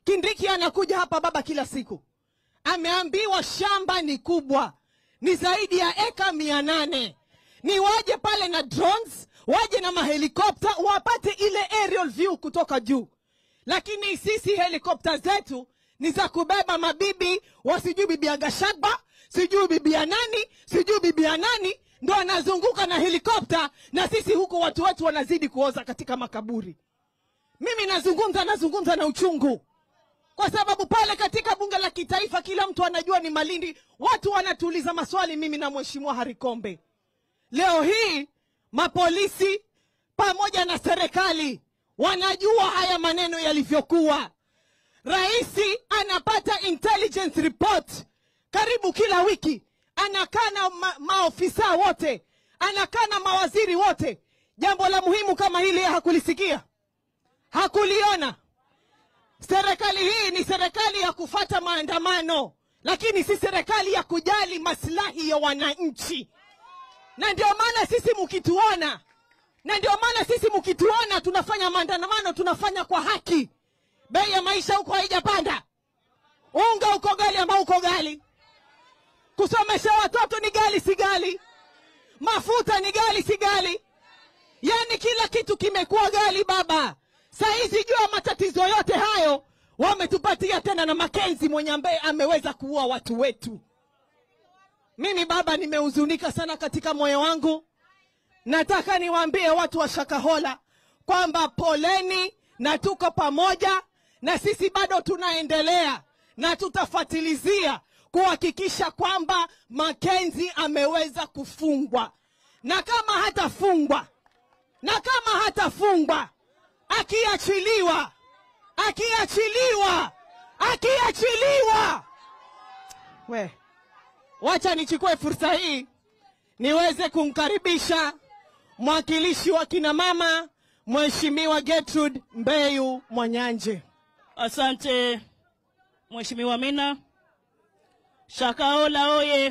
Kindiki anakuja hapa baba kila siku, ameambiwa shamba ni kubwa, ni zaidi ya eka mia nane ni waje pale na drones, waje na mahelikopta wapate ile aerial view kutoka juu. Lakini sisi helikopta zetu ni za kubeba mabibi wasijui bibi ya Gashagba, sijui bibi ya nani, sijui bibi ya nani, ndo anazunguka na helikopta, na sisi huku watu wetu wanazidi kuoza katika makaburi. Mimi nazungumza nazungumza na uchungu, kwa sababu pale katika bunge la kitaifa kila mtu anajua ni Malindi. Watu wanatuuliza maswali, mimi na mheshimiwa Harikombe. Leo hii mapolisi pamoja na serikali wanajua haya maneno yalivyokuwa. Raisi anapata intelligence report karibu kila wiki, anakaa na ma maofisa wote, anakaa na mawaziri wote. Jambo la muhimu kama hili yeye hakulisikia, hakuliona. Serikali hii ni serikali ya kufata maandamano, lakini si serikali ya kujali maslahi ya wananchi. Na ndio maana sisi mkituona, na ndio maana sisi mkituona tunafanya maandamano, tunafanya kwa haki. Bei ya maisha huko haijapanda, unga uko gali ambao uko gali, kusomesha watoto ni gali si gali, mafuta ni gali si gali, yaani kila kitu kimekuwa gali baba. Saizi jua matatizo yote hayo wametupatia tena na Makenzi mwenye ambaye ameweza kuua watu wetu. Mimi baba, nimehuzunika sana katika moyo wangu. Nataka niwaambie watu wa Shakahola kwamba poleni, na tuko pamoja, na sisi bado tunaendelea na tutafatilizia kuhakikisha kwamba Makenzi ameweza kufungwa, na kama hatafungwa, na kama hatafungwa, akiachiliwa, akiachiliwa, akiachiliwa, we Wacha nichukue fursa hii niweze kumkaribisha mwakilishi wa kina mama Mheshimiwa Gertrude Mbeyu Mwanyanje. Asante Mheshimiwa Mina. Shakahola oye!